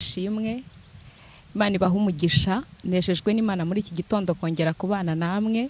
ishimwe imana ibaha umugisha nejejwe n'imana muri iki gitondo kongera kubana namwe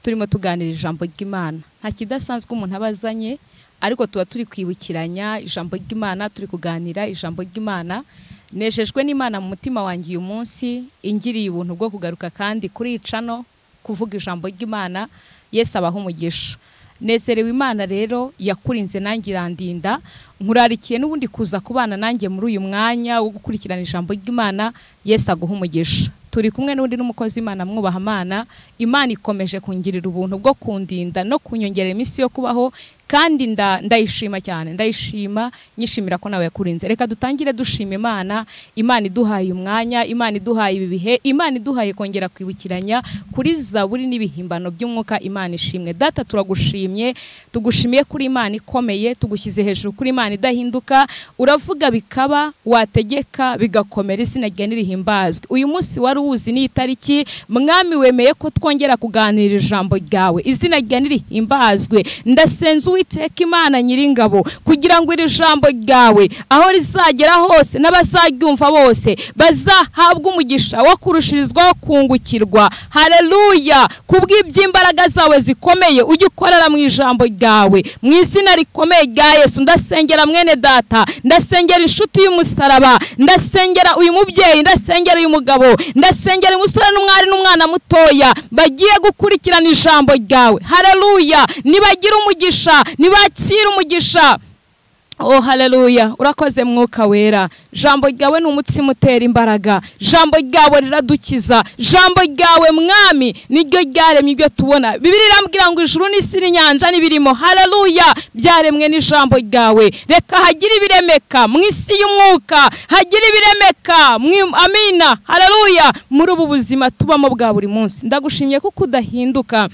turimo tuganira ijambo ry'imana nta kidasanzwe umuntu aba azanye ariko tuba turi kwibukiranya ijambo ry'imana turi kuganira ijambo ry'imana nejejwe n'imana mu mutima wanjye uyu munsi ingiriye ubuntu bwo kugaruka kandi kurica no kuvuga ijambo ry'imana yesu abaha umugisha nezerewe imana rero yakurinze nanjye irandinda nkurarikiye n'ubundi kuza kubana nanjye muri uyu mwanya wo gukurikirana ijambo ry'imana yesu aguha umugisha turi kumwe n'undi n'umukozi w'imana mwubaha amana imana ikomeje kungirira ubuntu bwo kundinda no kunyongerera iminsi yo kubaho kandi nda- ndayishima cyane ndayishima nyishimira ko nawe yakurinze reka dutangire dushima imana imana iduhaye umwanya imana iduhaye ibi bihe imana iduhaye kongera kwibukiranya kuri zaburi n'ibihimbano by'umwuka imana ishimwe data turagushimye tugushimiye kuri imana ikomeye tugushyize hejuru kuri imana idahinduka uravuga bikaba wategeka bigakomera izina ryawe ntirihimbazwe uyu munsi wari uwuzi n'iyi tariki mwami wemeye ko twongera kuganira ijambo ryawe izina ryawe ntirihimbazwe ndasenze uwiteka imana nyiringabo kugira ngo iri jambo ryawe aho rizagera hose n'abazaryumva bose bazahabwe umugisha wo kurushirizwaho kungukirwa hareruya kubw'iby'imbaraga zawe zikomeye ujye ukorera mu ijambo ryawe mu izina rikomeye rya yesu ndasengera mwene data ndasengera inshuti y'umusaraba ndasengera uyu mubyeyi ndasengera uyu mugabo ndasengera umusore n'umwari n'umwana mutoya bagiye gukurikirana ijambo ryawe hareruya nibagira umugisha nibakire umugisha Oh haleluya urakoze mwuka wera jambo ryawe ni umutsima utera imbaraga jambo ryawe riradukiza jambo ryawe mwami niryo ryaremye ibyo tubona bibiri irambwira ngo ijuru n'isi n'inyanja n'ibirimo haleluya byaremwe n'ijambo ryawe reka hagire ibiremeka mu isi y'umwuka hagire ibiremeka mu- amina haleluya muri ubu buzima tubamo bwa buri munsi ndagushimye kuko udahinduka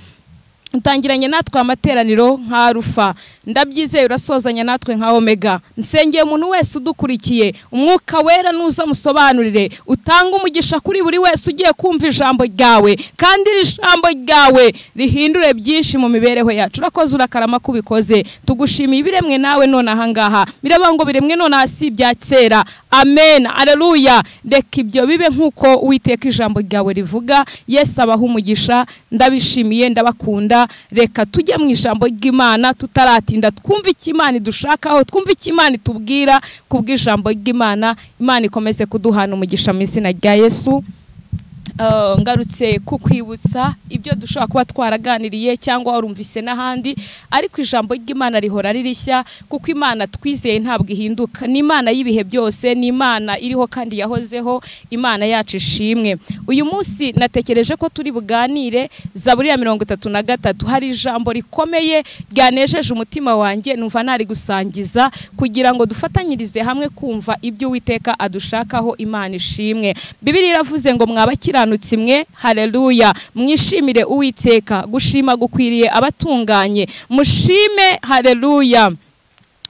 utangiranye natwe amateraniro nka rufa ndabyizeye urasozanya natwe nka omega nsengeye umuntu wese udukurikiye umwuka wera nuza musobanurire utange umugisha kuri buri wese ugiye kumva ijambo ryawe kandi iri jambo ryawe rihindure byinshi mu mibereho yacu urakoze urakarama ko ubikoze tugushimiye ibiremwe nawe none ahangaha biraba ngo biremwe none aha si ibya kera amen aleluya reka ibyo bibe nk'uko uwiteka ijambo ryawe rivuga yesu abaha umugisha ndabishimiye ndabakunda reka tujye mu ijambo ry'imana tutaratinda twumve icyo imana idushakaho twumve icyo imana itubwira ku bw'ijambo ry'imana imana ikomeze kuduhana umugisha mu izina rya yesu Eh, ngarutse kukwibutsa ibyo dushobora kuba twaraganiriye cyangwa warumvise n'ahandi ariko ijambo ry'imana rihora ririshya kuko imana twizeye ntabwo ihinduka ni imana y'ibihe byose ni imana iriho kandi yahozeho imana yacu ishimwe uyu munsi natekereje ko turi buganire zaburi ya mirongo itatu na gatatu hari ijambo rikomeye ryanejeje umutima wanjye numva nari gusangiza kugira ngo dufatanyirize hamwe kumva ibyo uwiteka adushakaho imana ishimwe bibiri iravuze ngo mwabakiranutsi mwe haleluya mwishimire uwiteka gushima gukwiriye abatunganye mushime haleluya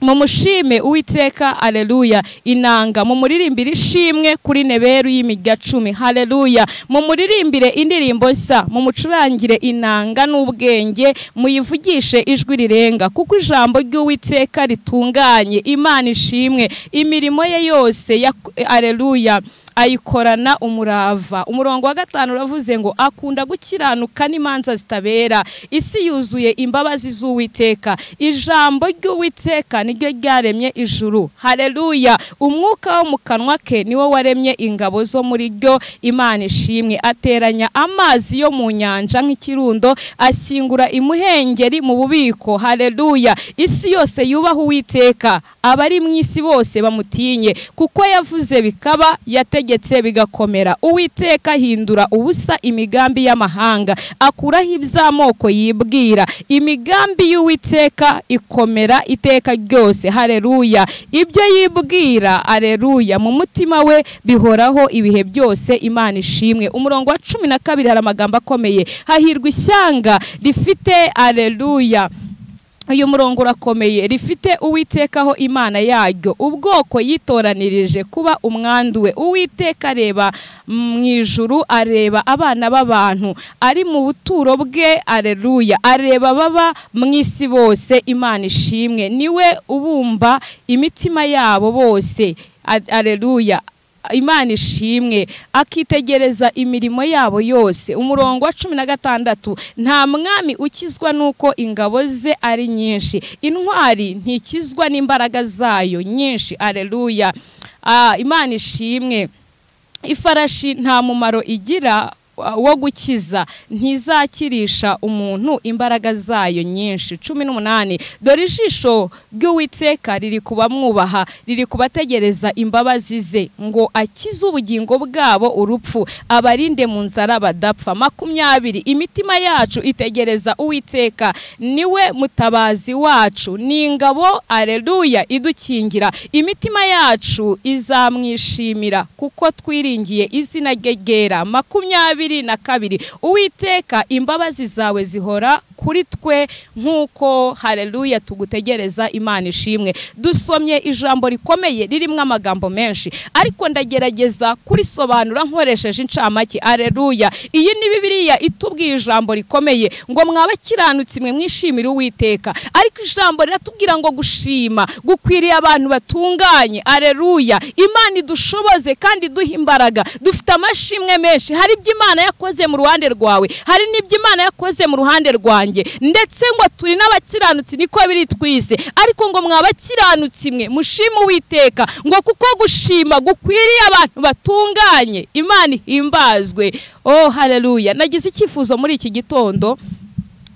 mumushime uwiteka aleluya inanga mumuririmbire ishimwe kuri neberu y'imirya cumi haleluya mumuririmbire indirimbo nshya mumucurangire inanga n'ubwenge muyivugishe ijwi rirenga kuko ijambo ry'uwiteka ritunganye imana ishimwe imirimo ye yose ya aleluya ayikorana umurava umurongo wa gatanu uravuze ngo akunda gukiranuka n'imanza zitabera isi yuzuye imbabazi z'uwiteka ijambo ry'uwiteka niryo ryaremye ijuru hareruya umwuka wo mu kanwa ke niwo waremye ingabo zo muri ryo imana ishimwe ateranya amazi yo mu nyanja nk'ikirundo asingura imuhengeri mu bubiko hareruya isi yose yubaha uwiteka abari mu isi bose bamutinye kuko yavuze bikaba yategetse bigakomera uwiteka ahindura ubusa imigambi y'amahanga akuraho iby'amoko yibwira imigambi y'uwiteka ikomera iteka ryose hareruya ibyo yibwira areruya mu mutima we bihoraho ibihe byose imana ishimwe umurongo wa cumi na kabiri hari amagambo akomeye hahirwa ishyanga rifite areruya uyu murongo urakomeye rifite uwitekaho imana yaryo ubwoko yitoranirije kuba umwandu we uwiteka areba mu ijuru areba abana b'abantu ari mu buturo bwe areruya areba baba mu isi bose imana ishimwe niwe ubumba imitima yabo bose areruya imana ishimwe akitegereza imirimo yabo yose umurongo wa cumi na gatandatu nta mwami ukizwa n'uko ingabo ze ari nyinshi intwari ntikizwa n'imbaraga zayo nyinshi areruya imana ishimwe ifarashi nta mumaro igira wo gukiza ntizakirisha umuntu imbaraga zayo nyinshi cumi n'umunani dore ijisho ry'uwiteka riri kubamwubaha riri kubategereza imbabazi ze ngo akize ubugingo bwabo urupfu abarinde mu nzara badapfa makumyabiri imitima yacu itegereza uwiteka niwe mutabazi wacu ni ingabo areruya idukingira imitima yacu izamwishimira kuko twiringiye izina rye ryera makumyabiri na kabiri uwiteka imbabazi zawe zihora kuri twe nk'uko hareruya tugutegereza imana ishimwe dusomye ijambo rikomeye ririmo amagambo menshi ariko ndagerageza kurisobanura nkoresheje incamake areruya iyi ni bibiriya itubwiye ijambo rikomeye ngo mwabakiranutsi mwe mwishimire uwiteka ariko ijambo riratubwira ngo gushima gukwiriye abantu batunganye areruya imana idushoboze kandi iduha imbaraga dufite amashimwe menshi hari iby'imana imana yakoze mu ruhande rwawe hari n'ibyo imana yakoze mu ruhande rwanjye ndetse ngo turi n'abakiranutsi niko biri twise ariko ngo mwabakiranutsi mwe mushima uwiteka ngo kuko gushima gukwiriye abantu batunganye imana ihimbazwe oh hareruya nagize icyifuzo muri iki gitondo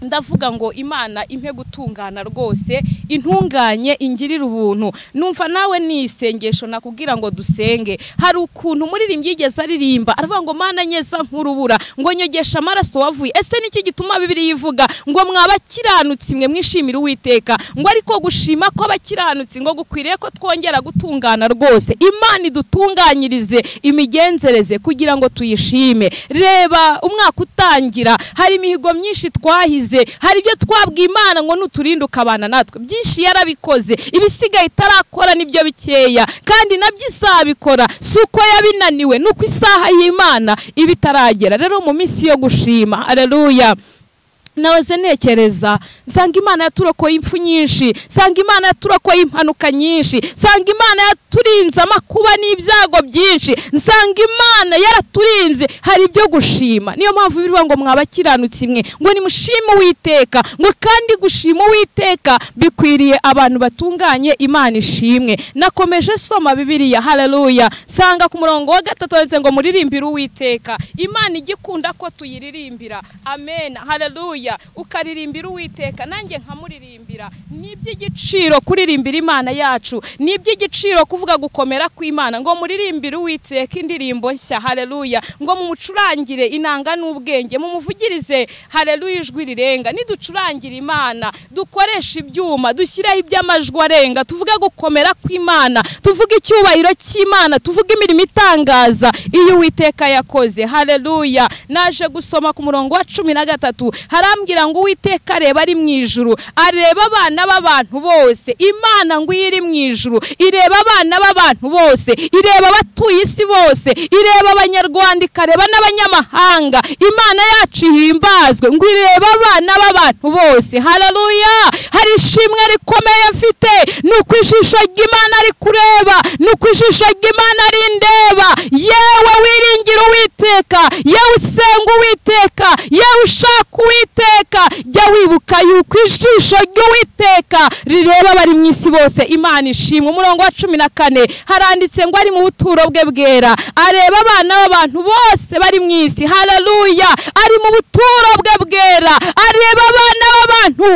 ndavuga ngo imana impe gutungana rwose intunganye ingirire ubuntu numva nawe ni isengesho nakubwira ngo dusenge hari ukuntu umuririmbyi yigeze aririmba aravuga ngo mana nyeza nk'urubura ngo nyogesha amaraso wavuye ese niki gituma bibiri yivuga ngo mwabakiranutsi mwe mwishimire uwiteka ngo ariko gushima ko abakiranutsi ngo gukwiriye ko twongera gutungana rwose imana idutunganyirize imigenzereze kugira ngo tuyishime reba umwaka utangira hari imihigo myinshi twahize hari ibyo twabwiye imana ngo nuturinde ukabana natwe byinshi yarabikoze ibisigaye itarakora nibyo bikeya kandi nabyo izabikora si uko yabinaniwe ni uko isaha y'imana iba itaragera rero mu minsi yo gushima areruya nawe ntekereza nsanga imana yaturokoye impfu nyinshi nsanga imana yaturokoye impanuka nyinshi nsanga imana yaturinze amakuba n'ibyago byinshi nsanga imana yaraturinze hari ibyo gushima niyo mpamvu bivuga ngo mwabakiranutsi mwe ngo nimushime uwiteka ngo kandi gushima uwiteka bikwiriye abantu batunganye imana ishimwe nakomeje soma bibiriya hareruya nsanga ku murongo wa gatatu ndetse ngo muririmbire uwiteka imana igikunda ko tuyiririmbira amen hareruya ukaririmbira uwiteka nanjye nkamuririmbira ni iby'igiciro kuririmbira imana yacu ni iby'igiciro kuvuga gukomera kw'imana ngo muririmbire uwiteka indirimbo nshya hareruya ngo mumucurangire inanga n'ubwenge mumuvugirize hareruya ijwi rirenga niducurangire imana dukoreshe ibyuma dushyireho iby'amajwi arenga tuvuge gukomera kw'imana tuvuge icyubahiro cy'imana tuvuge imirimo itangaza iyo uwiteka yakoze hareruya naje gusoma ku murongo wa cumi na gatatu arambwira ngo uwiteka areba ari mu ijuru areba abana b'abantu bose imana ngo iyo iri mu ijuru ireba abana b'abantu bose ireba abatuye isi bose ireba abanyarwanda ikareba n'abanyamahanga imana yacu ihimbazwe ngo ireba abana b'abantu bose hararuya hari ishimwe rikomeye mfite ni uko ijisho ry'imana ari kureba ni uko ijisho ry'imana rindeba yewe wiringira uwiteka yewe usenga uwiteka yewe ushaka uwiteka uwiteka jya wibuka yuko ijisho ry'uwiteka rireba abari mu isi bose imana ishimwe umurongo wa cumi na kane haranditse ngo ari mu buturo bwe bwera areba abana b'abantu bose bari mu isi hareruya ari mu buturo bwe bwera areba abana b'abantu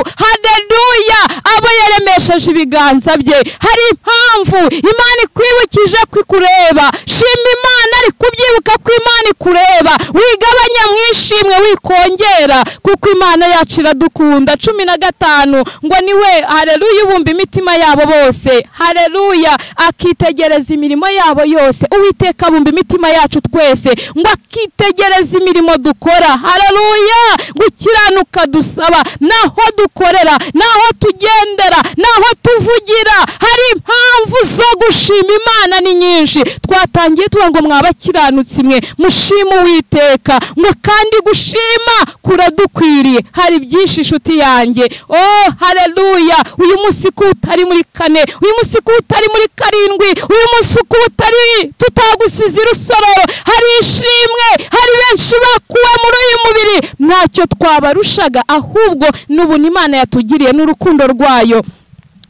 hareruya abo yaremesheje ibiganza bye hari impamvu imana ikwibukije kwikureba shima imana ari kubyibuka ko imana ikureba wigabanya mu ishimwe wikongera kuko imana yacu iradukunda cumi na gatanu ngo niwe hareruya ubumba imitima yabo bose hareruya akitegereza imirimo yabo yose uwiteka abumba imitima yacu twese ngo akitegereza imirimo dukora hareruya gukiranuka dusaba naho dukorera naho tugendera naho tuvugira hari impamvu zo gushima imana ni nyinshi twatangiye tuba ngo mwabakiranutsi mwe mushima uwiteka ngo kandi kandi gushima kuradukwiriye hari byinshi inshuti yanjye oh hareruya uyu munsi ko utari muri kane uyu munsi ko utari muri karindwi uyu munsi ko utari tutagusize irusororo hari ishimwe hari benshi bakuwe muri uyu mubiri ntacyo twabarushaga ahubwo n'ubuntu imana yatugiriye n'urukundo rwayo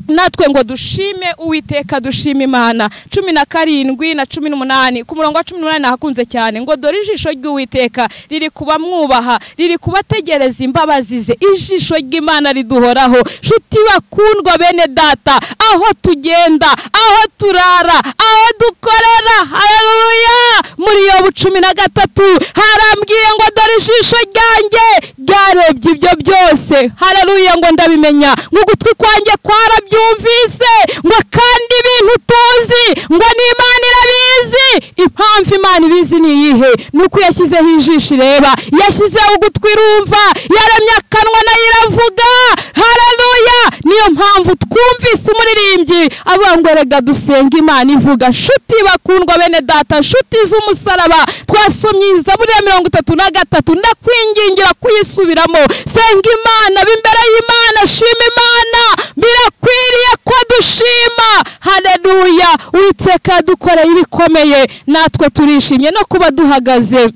natwe ngo dushime uwiteka dushime imana cumi na karindwi na cumi n'umunani ku murongo wa cumi n'umunani nahakunze cyane ngo dore ijisho ry'uwiteka riri kubamwubaha riri kubategereza imbabazi ze ijisho ry'imana riduhoraho nshuti bakundwa bene data aho tugenda aho turara aho dukorera hareruya muri iyo cumi na gatatu harambwiye ngo dore ijisho ryanjye ryarebye ibyo byose hareruya ngo ndabimenya ngo ugutwi kwanjye kwarabye byumvise ngo kandi ibintu tuzi ngo n'imana irabizi impamvu imana ibizi ni iyihe ni uko yashyizeho ijisho ireba yashyizeho ugutwi irumva yaremye akanwa nayo iravuga hararuya niyo mpamvu twumvise umuririmbyi avuga ngo rega dusenga imana ivuga nshuti bakundwa bene data nshuti z'umusaraba twasomye izaburiya mirongo itatu na gatatu ndakwingingira kuyisubiramo senga imana b'imbere y'imana shima imana birakwiye dukwiriye ko dushima hareruya witeka dukoreye ibikomeye natwe turishimye no kuba duhagaze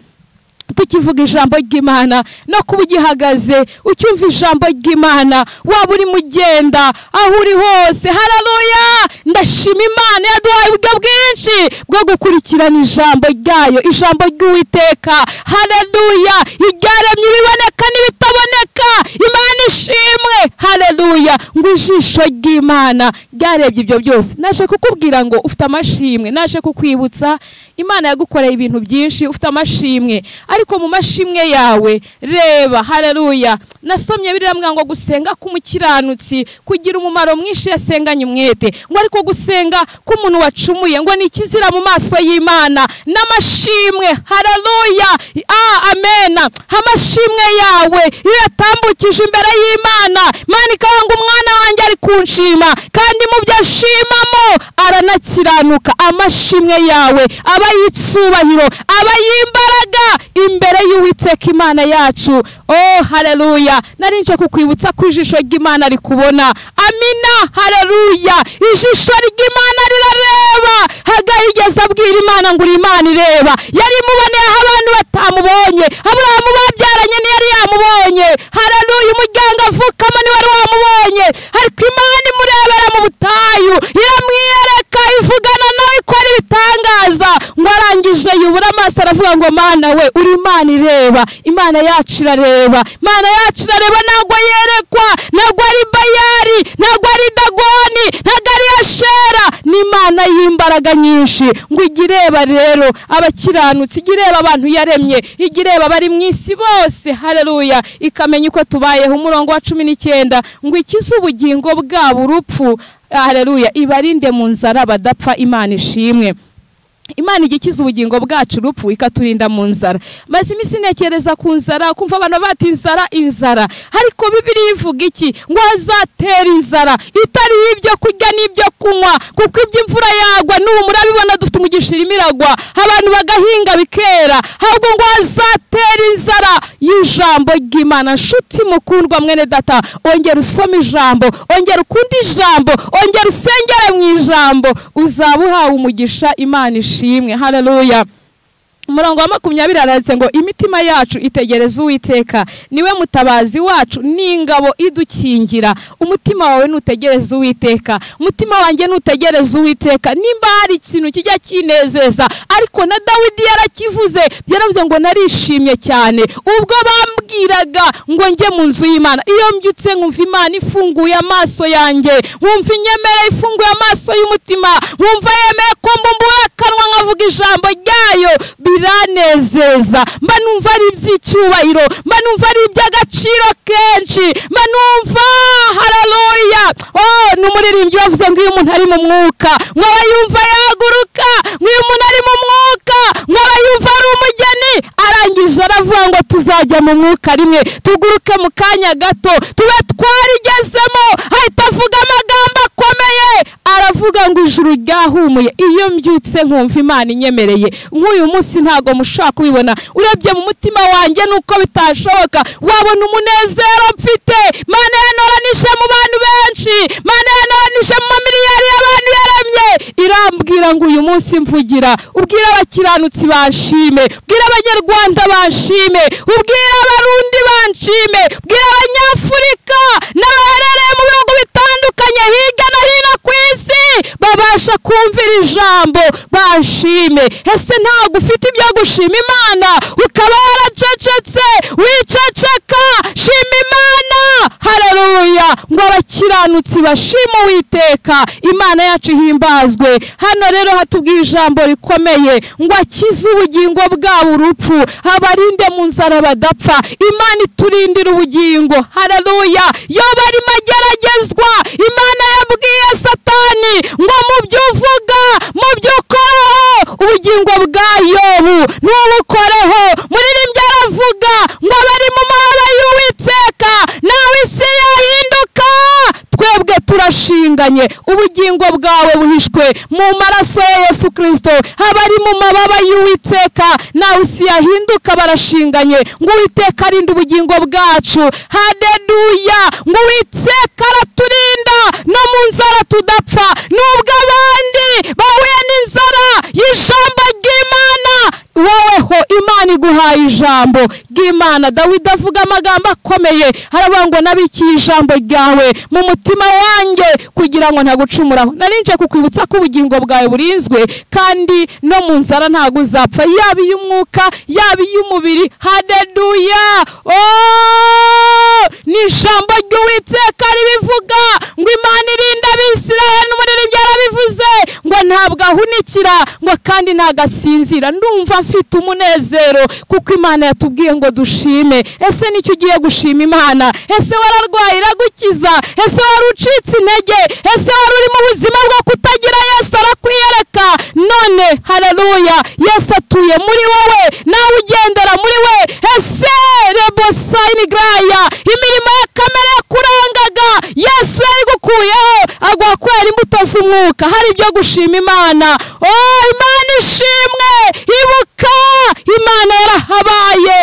tukivuga ijambo ry'imana no kuba ugihagaze ucyumva ijambo ry'imana waba urimo ugenda aho uri hose hararuya ndashima imana yaduhaye uburyo bwinshi bwo gukurikirana ijambo ryayo ijambo ry'uwiteka hararuya iryaremye ibiboneka n'ibitaboneka imana ishimwe hararuya ngo ijisho ry'imana ryarebye ibyo byose naje kukubwira ngo ufite amashimwe naje kukwibutsa imana yagukoreye ibintu byinshi ufite amashimwe ariko mu mashimwe yawe reba hareruya nasomye biriya ngo gusenga k'umukiranutsi kugira umumaro mwinshi yasenganye umwete ngo ariko gusenga k'umuntu wacumuye ngo ni ikizira mu maso y'imana n'amashimwe hareruya amena amashimwe yawe iyo yatambukije imbere y'imana mani ngo umwana wanjye ari kunshima kandi mu byo ashimamo aranakiranuka amashimwe yawe aba yitsubahiro aba y'imbaraga imbere y'uwiteka imana yacu oh hareruya nje kukwibutsa ko ijisho ry'imana rikubona amina hareruya ijisho ry'imana rirareba hagahigeze abwira imana ngo uri imana ireba yari imuboneye abantu batamubonye aburahamu babyaranye ntiyari yamubonye hareruya umuryango avukamo niwe wari wamubonye ariko imana imurebera mu butayu iramwiyereka ivugana nawe ikora ibitangaza ngo arangije yubura amaso aravuga ngo mana we uri imana ireba imana yacu irareba imana yacu irareba ntabwo yerekwa ntabwo ari bayari ntabwo ari dagoni ntabwo ari ashera ni imana y'imbaraga nyinshi ngo ijye ireba rero abakiranutsi ijye ireba abantu yaremye ijye ireba abari mu isi bose hareruya ikamenya uko tubayeho umurongo wa cumi n'icyenda ngo ikize ubugingo bwabo urupfu hareruya ibarinde mu nzara badapfa imana ishimwe imana ijya ikiza ubugingo bwacu urupfu ikaturinda mu nzara maze iminsi ntekereza ku nzara kumva abantu bata inzara inzara ariko bibiri ivuga iki ngo hazatera inzara itari ibyo kurya n'ibyo kunywa kuko ibyo imvura yagwa n'ubu murabibona dufite umugisha irimo iragwa abantu bagahinga bikera ahubwo ngo hazatera inzara y'ijambo ry'imana nshuti mukundwa mwene data ongera usoma ijambo ongera ukunda ijambo ongera usengere mu ijambo uzaba uhawe umugisha imana ishimwe ishimwe haleluya umurongo wa makumyabiri aranditse ngo imitima yacu itegereza uwiteka niwe mutabazi wacu n'ingabo idukingira umutima wawe nutegereza uwiteka umutima wanjye nutegereza uwiteka nimba hari ikintu kijya kinezeza ariko na dawidi yarakivuze byaravuze ngo narishimye cyane ubwo bambwiraga ngo njye mu nzu y'imana iyo mbyutse nkumva imana ifunguye amaso yanjye nkumva inyemere ifunguye amaso y'umutima nkumva yemeye ko mbumbura akanwa nkavuga ijambo ryayo biranezeza mba numva ari iby'icyubahiro mba numva ari iby'agaciro kenshi mba numva hararoya ni umuririmbyi wavuze ngo iyo umuntu ari mu mwuka mwaba yumva yahaguruka nk'iyo umuntu ari mu mwuka mwaba yumva ari umugeni arangije aravuga ngo tuzajya mu mwuka rimwe tuguruke mu kanya gato tuba twarigezemo ahita avuga amagambo akomeye aravuga kuvuga ngo ijuru ryahumuye iyo mbyutse nkumva imana inyemereye nk'uyu munsi ntabwo mushobora kubibona urebye mu mutima wanjye nuko bitashoboka wabona umunezero mfite mana yanoranije mu bantu benshi mana yanoranije mu mamiliyari y'abantu yaremye irambwira ngo uyu munsi mvugira ubwira abakiranutsi banshime ubwira abanyarwanda banshime ubwira abarundi banshime ubwira abanyafurika n'abaherereye mu bihugu bitandukanye hirya no hino ku isi babasha kumvira ijambo banshime ese ntabwo ufite ibyo gushima imana ukaba waracecetse wiceceka shima imana hararuya ngo abakiranutsi bashime uwiteka imana yacu ihimbazwe hano rero hatubwiye ijambo rikomeye ngo akize ubugingo bwabo urupfu abarinde mu nzara badapfa imana iturindira ubugingo hararuya yo barimo ageragezwa imana yabwiye satani ngo mu byo uvuga mu byo ukoraho ubugingo bwa yobu ntubukoreho muririmbyi aravuga ngo bari mu mabara y'uwiteka nawe isi yahinduka twebwe turashinganye ubugingo bwawe buhishwe mu maraso ya yesu kirisito abari mu mababa y'uwiteka nawe isi yahinduka barashinganye ngo uwiteka arinde ubugingo bwacu hadeduya ngo uwiteka araturinda no mu nzara tudapfa nubwo abandi bahuye n'inzara y'ijambo ry'imana woweho imana iguhaye ijambo ry'imana dawidi avuga amagambo akomeye haravuga ngo nabikiye ijambo ryawe mu mutima wanjye kugira ngo ntagucumuraho narinje kukwibutsa ko ubugingo bwawe burinzwe kandi no mu nzara ntabwo uzapfa yaba iy'umwuka yaba iy'umubiri hadeduya ni ijambo ry'uwiteka ribivuga ngo imana irinda abisirayeli n'umuririmbyi arabivuze ngo ntabwo ahunikira ngo kandi ntabwo asinzira ndumva mfite umunezero kuko imana yatubwiye ngo dushime ese nicyo ugiye gushima imana ese wararwaye iragukiza ese wari ucitse intege ese wari uri mu buzima bwo kutagira yesu arakwiyereka none hararuya yesu atuye muri wowe nawe ugendera muri we ese rebo sayini garaya imirimo ya kamere yakurangaga yesu yayigukuyeho aguha kubera imbuto z'umwuka hari ibyo gushima imana o imana ishimwe ibuka imana yarahabaye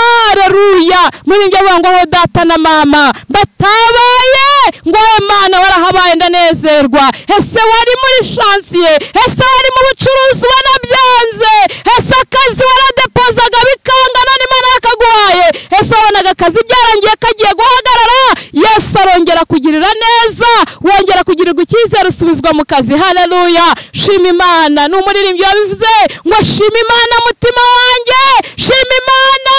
hararuya muri ibyo ngo aho data na mama batabaye ngo wowe mwana warahabaye ndanezerwa ese wari muri shansiye ese wari mu bucuruzi ubona byanze ese akazi waradepozaga bikanga none imana yakaguhaye ese wabonaga akazi byarangiye kagiye guhagarara yesu arongera kugirira neza wongera kugirirwa icyizere usubizwa mu kazi hararuya shima imana ni umuririmbyi wabivuze ngo shima imana mutima wanjye shima imana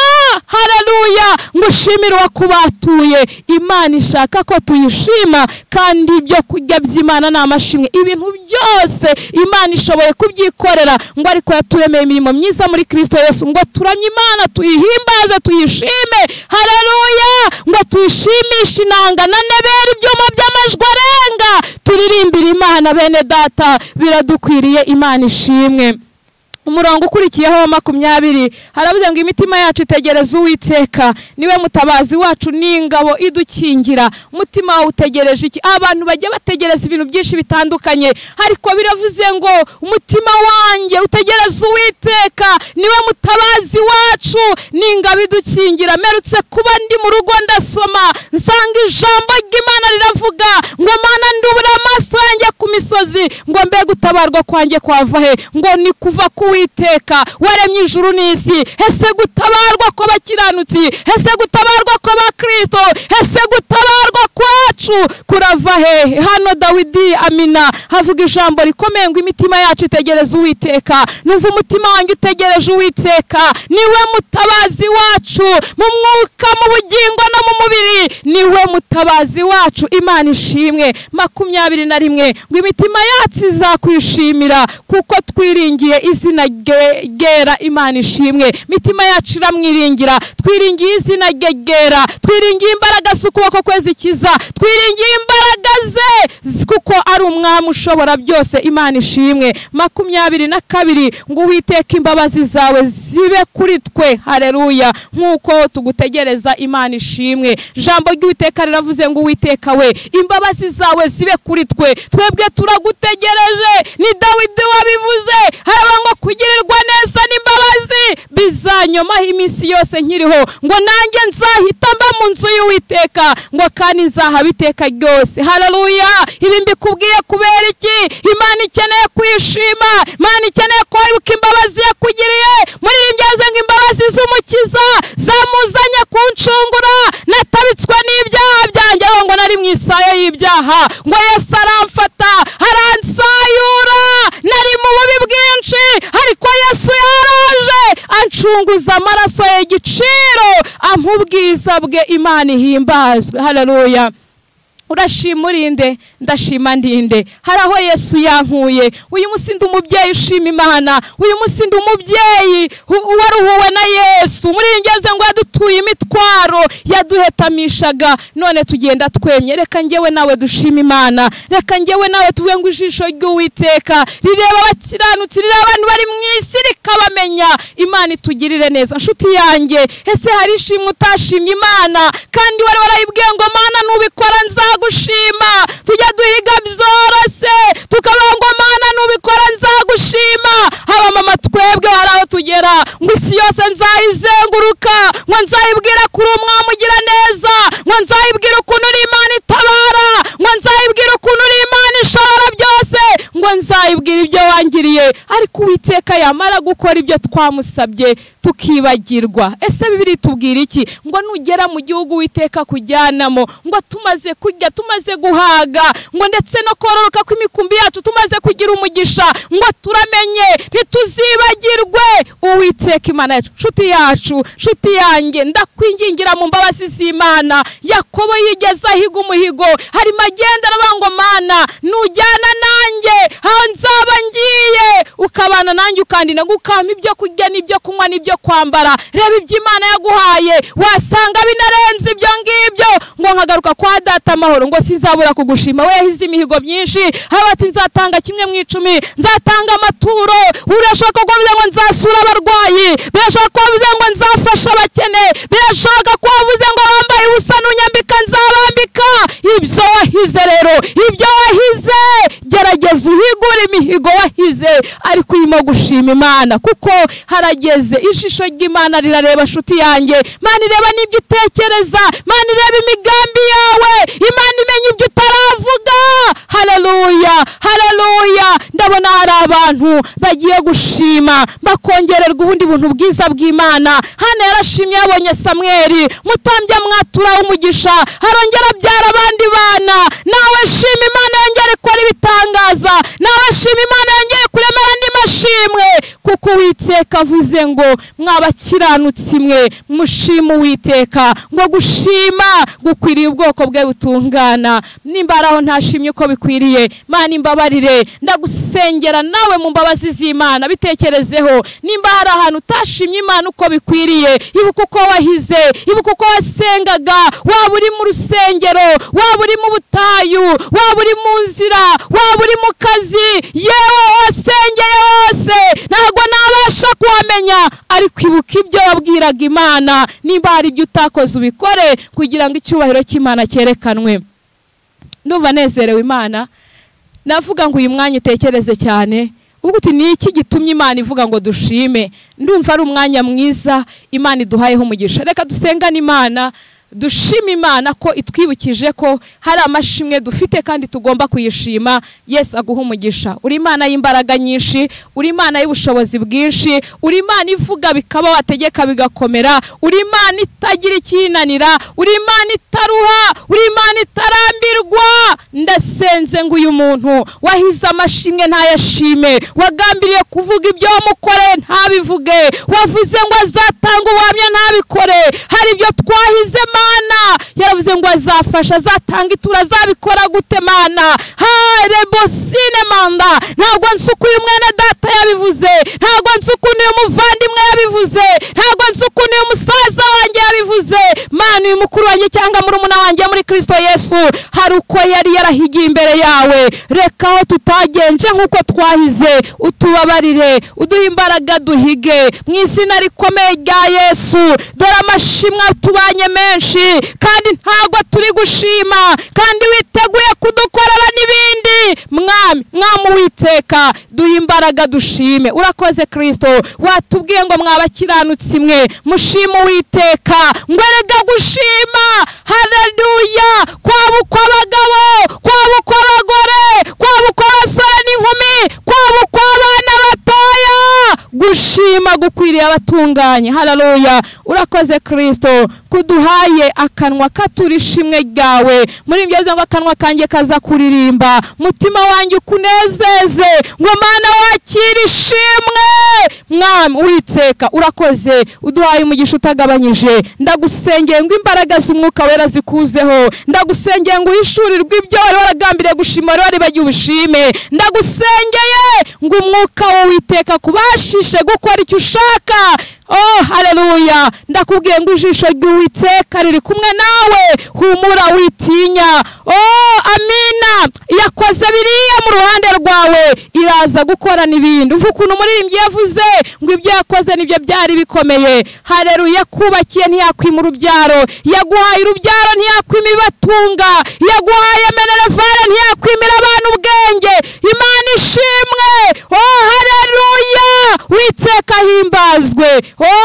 hararuya ngo ushimire uwakubatuye imana ishaka ko tuyishima kandi ibyo kurya by'imana ni amashimwe ibintu byose imana ishoboye kubyikorera ngo ariko yaturemeye imirimo myiza muri kirisito yose ngo turamye imana tuyihimbaze tuyishime hararuya ngo tuyishimishe inanga na nebera ibyuma by'amajwi arenga turirimbire imana bene data biradukwiriye imana ishimwe umurongo ukurikiyeho wa makumyabiri haravuze ngo imitima yacu itegereza uwiteka niwe mutabazi wacu n'ingabo idukingira umutima wawe utegereje iki abantu bajya bategereza ibintu byinshi bitandukanye ariko biravuze ngo umutima wanjye utegereza uwiteka niwe mutabazi wacu n'ingabo idukingira merutse kuba ndi mu rugo ndasoma nsanga ijambo ry'imana riravuga ngo mana ndubura amaso yanjye ku misozi ngo mbe gutabarwa kwanjye kwava he ngo ni kuva ku uwiteka waremye ijuru n'isi ese gutabarwa kw'abakiranutsi ese gutabarwa kw'abakirisito ese gutabarwa kwacu kurava hehe hano dawidi amina havuga ijambo rikomeye ngo imitima yacu itegereze uwiteka numva umutima wanjye utegereje uwiteka niwe mutabazi wacu mu mwuka mu bugingo no mu mubiri niwe mutabazi wacu imana ishimwe makumyabiri na rimwe ngo imitima yacu izakwishimira kuko twiringiye izina gera imana ishimwe imitima yacu iramwiringira twiringiye izina gegera twiringiye imbaraga z'ukuboko kwe zikiza twiringiye imbaraga ze kuko ari umwami ushobora byose imana ishimwe makumyabiri na kabiri ngo uwiteke imbabazi zawe zibe kuri twe hareruya nk'uko tugutegereza imana ishimwe ijambo ry'uwiteka riravuze ngo uwiteka uwiteka we imbabazi zawe zibe kuri twe twebwe turagutegereje ni dawidi wabivuze haba ngo kugirirwa neza n'imbabazi bizanyomaho iminsi yose nkiriho ngo nanjye nzahita mba mu nzu y'uwiteka ngo kandi nzahaba iteka ryose hararuya ibi mbikubwiye kubera iki imana ikeneye kwishima imana ikeneye ko wibuka imbabazi yakugiriye muririmbyaze ngo imbabazi z'umukiza zamuzanye kunshungura natabitswe n'ibyaha byanjye aho ngo nari mu isaha y'ibyaha ngo yesu aramfata aransayura nari mu bubi bwinshi ariko yesu yaraje anshunguza amaraso ye igiciro ampa ubwiza bwe imana ihimbazwe hararuya urashima urinde ndashima ndinde hari aho yesu yankuye uyu munsi ndi umubyeyi ushima imana uyu munsi ndi umubyeyi waruhuwe na yesu muri iyi ngeze ngo yadutuye imitwaro yaduhetamishaga none tugenda twemye reka ngewe nawe dushima imana reka ngewe nawe tuvuge ngo ijisho ry'uwiteka rireba abakiranutsi rireba abantu bari mu isi rikabamenya imana itugirire neza nshuti yanjye ese hari ishimwe utashimye imana kandi wari warayibwiye ngo mana nubikora nzawe nzagushima tujya duhiga byoroshye tukavuga ngo mana nubikora nzagushima haba mama twebwe hari aho tugera ngo isi yose nzayizenguruka ngo nzayibwira kuri umwami ugira neza ngo nzayibwira ukuntu uri imana itabara ngo nzayibwira ukuntu uri imana ishobora byose ngo nzayibwira ibyo wangiriye ariko uwiteka yamara gukora ibyo twamusabye tukibagirwa ese bibiri tubwira iki ngo nugera mu gihugu witeka kujyanamo ngo tumaze kurya tumaze guhaga ngo ndetse no kororoka kw'imikumbi yacu tumaze kugira umugisha ngo turamenye ntituzibagirwe uwiteka imana yacu nshuti yacu nshuti yanjye ndakwingingira mu mbabazi z'imana yakobo yigeze ahiga umuhigo harimo agenda aravuga ngo mana nujyana nanjye aho nzaba ngiye ukabana nanjye ukandina gukampa ibyo kurya n'ibyo kunywa n'ibyo kwambara reba ibyo imana yaguhaye wasanga binarenze ibyo ngibyo ngo nkagaruka kwa data amahoro ngo sinzabura kugushima we yahize imihigo myinshi haba ati nzatanga kimwe mu icumi nzatanga amaturo birashoboka ko bavuze ngo nzasura abarwayi birashoboka ko bavuze ngo nzafasha abakene birashoboka ko bavuze ngo bambaye ubusa n'unyambika nzabambika ibyo wahize rero ibyo wahize gerageza uhigure imihigo wahize ariko urimo gushima imana kuko harageze ijisho ry'imana rirareba nshuti yanjye imana ireba n'ibyo utekereza imana ireba imigambi yawe imana imenya ibyo utaravuga hararuya hararuya ndabona hari abantu bagiye gushima bakongererwa ubundi buntu bwiza bw'imana hano yarashimye yabonye samweri mutambya mwatura w'umugisha harongera abyara abandi bana nawe shima imana yongere ikora ibitangaza nawe shima imana yongere kuremera andi mashimwe kuko uwiteka avuze ngo mwabakiranutsi mwe mushima uwiteka ngo gushima gukwiriye ubwoko bwe butungana nimba ari aho ntashimye uko bikwiriye mana imbabarire ndagusengera nawe mu mbabazi z'imana bitekerezeho nimba hari ahantu utashimye imana uko bikwiriye ibuka uko wahize ibuka uko wasengaga waba uri mu rusengero waba uri mu butayu waba uri mu nzira waba uri mu kazi yewe wasengeye hose ntabwo nabasha kuhamenya ariko ibuka ibyo wabwiraga imana nimba hari ibyo utakoze ubikore kugira ngo icyubahiro cy'imana cyerekanwe ndumva nezerewe imana navuga ngo uyu mwanya utekereze cyane uvuga uti ni iki gitumye imana ivuga ngo dushime ndumva ari umwanya mwiza imana iduhayeho umugisha reka dusengane imana dushima imana ko itwibukije ko hari amashimwe dufite kandi tugomba kuyishima yesu aguha umugisha uri imana y'imbaraga nyinshi uri imana y'ubushobozi bwinshi uri imana ivuga bikaba wategeka bigakomera uri imana itagira icyinanira uri imana itaruha uri imana itarambirwa ndasenze ngo uyu muntu wahize amashimwe ntayashime wagambiriye kuvuga ibyo wamukoreye ntabivuge wavuze ngo azatanga ubuhamya ntabikore hari ibyo twahize mana yaravuze ngo azafasha azatanga itura azabikora gute mana harebosine manda ntabwo nzi uko uyu mwene data yabivuze ntabwo nzi ukuntu uyu muvandimwe yabivuze ntabwo nzi ukuntu uyu musaza wanjye yabivuze mana uyu mukuru wanjye cyangwa murumuna wanjye muri kirisito yesu hari uko yari yarahigiye imbere yawe reka aho tutagenje nk'uko twahize utubabarire uduhe imbaraga duhige mu izina rikomeye rya yesu dore amashimwe tubanye menshi kandi ntabwo turi gushima kandi witeguye kudukorera n'ibindi mwami mwami witeka duhe imbaraga dushime urakoze kirisito watubwiye ngo mwabakiranutsi mwe mushime uwiteka ngo erega gushima hareruya kwaba ukw'abagabo kwaba ukw'abagore kwaba ukw'abasore n'inkumi kwaba ukw'abana batoya gushima gukwiriye abatunganye hararuya urakoze kirisito kuduhaye akanwa katura ishimwe ryawe muri ibyo bivuze ngo akanwa kanjye kaza kuririmba mutima wanjye ukunezeze ngo mana wakire ishimwe mwami witeka urakoze uduhaye umugisha utagabanyije ndagusengeye ngo imbaraga z'umwuka wera zikuzeho ndagusengeye ngo uhishurirwe ibyo wari waragambiriye gushima wari waribagiwe ubushime ndagusengeye ngo umwuka witeka kubashishe gukora icyo ushaka oh hareruya ndakubwiye ngo ijisho ry'uwiteka riri kumwe nawe humura witinya oh amina yakoze biriya mu ruhande rwawe iraza gukora n'ibindi uva ukuntu umuririmbyi yavuze ngo ibyo yakoze nibyo byari bikomeye hareruya yakubakiye ntiyakwima urubyaro yaguhaye urubyaro ntiyakwima ibibatunga yaguhaye amenerevare ntiyakwimira abantu ubwenge imana ishimwe oh hareruya witeka himbazwe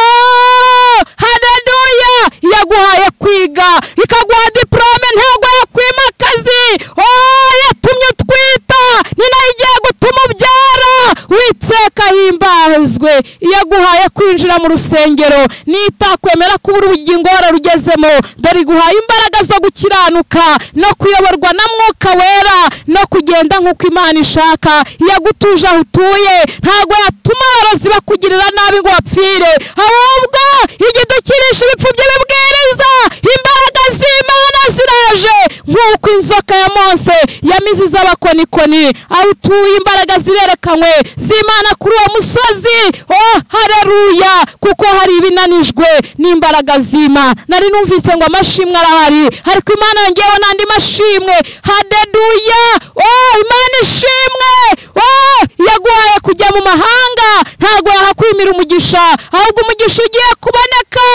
oh hareruya yaguhaye kwiga ikaguha diporome ntabwo yakwimakazi oh yatumye utwita ni nayo igiye gutuma ubyara witeka himbazwe iyo aguhaye kwinjira mu rusengero n'itakwemera ko ubura ubugingo wararugezemo dore iguhaye imbaraga zo gukiranuka no kuyoborwa na mwuka wera no kugenda nk'uko imana ishaka iyo agutuje aho utuye ntabwo yatuma abarozi bakugirira nabi ngo wapfire ahubwo igihe udukirisha ibipfu bye bibwiriza imbaraga z'imana ziraje nk'uko inzoka ya mose yamiziza abakonikoni aho utuye imbaraga zirerekanwe z'imana kuri uwo musozi oh hareruya kuko hari ibinanijwe n'imbaraga z'imana nari numvise ngo amashimwe arahari ariko imana yongeyeho n'andi mashimwe hadeduya oh imana ishimwe oh yaguhaye kujya mu mahanga ntabwo yahakwimira umugisha ahubwo umugisha ugiye kuboneka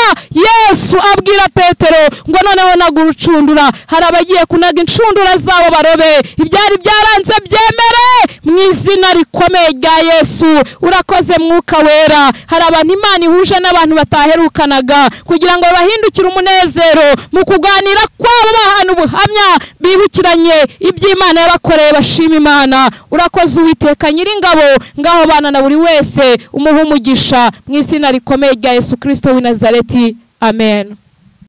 yesu abwira petero ngo noneho nagurucundura hari abagiye kunaga inshundura zabo barobe ibyari byaranze byemere mu izina rikomeye rya yesu urakoze mwuka wera hari abantu imana ihuje n'abantu bataherukanaga kugira ngo babahindukire umunezero mu kuganira kwabo bahana ubuhamya bibukiranye iby'imana yabakoreye bashima imana urakoze uwiteka nyiringabo ngaho bana na buri wese umuha umugisha mu izina rikomeye rya yesu kirisito w'i nazareti amen